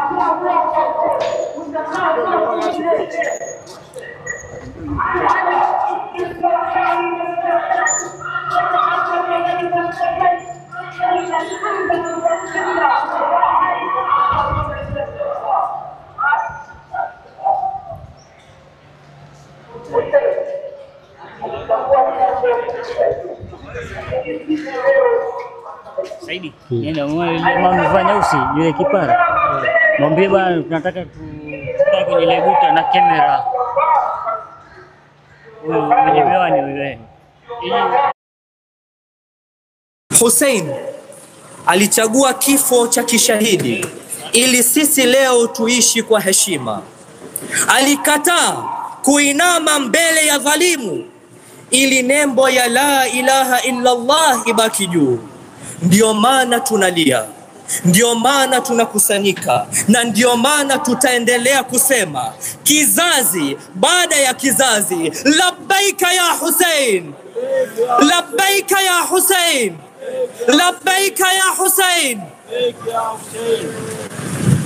Saidi, nenda mama amevaa nyeusi yule kipara. Mwambie bwana tunataka tukae kwenye ile guta na kamera. Huyo mwenye miwani yule. Hussein alichagua kifo cha kishahidi ili sisi leo tuishi kwa heshima. Alikataa kuinama mbele ya dhalimu ili nembo ya la ilaha illa Allah ibaki juu. Ndio maana tunalia, ndio maana tunakusanyika, na ndio maana tutaendelea kusema kizazi baada ya kizazi, labbaika ya Hussein, labbaika ya Hussein, labbaika ya Hussein.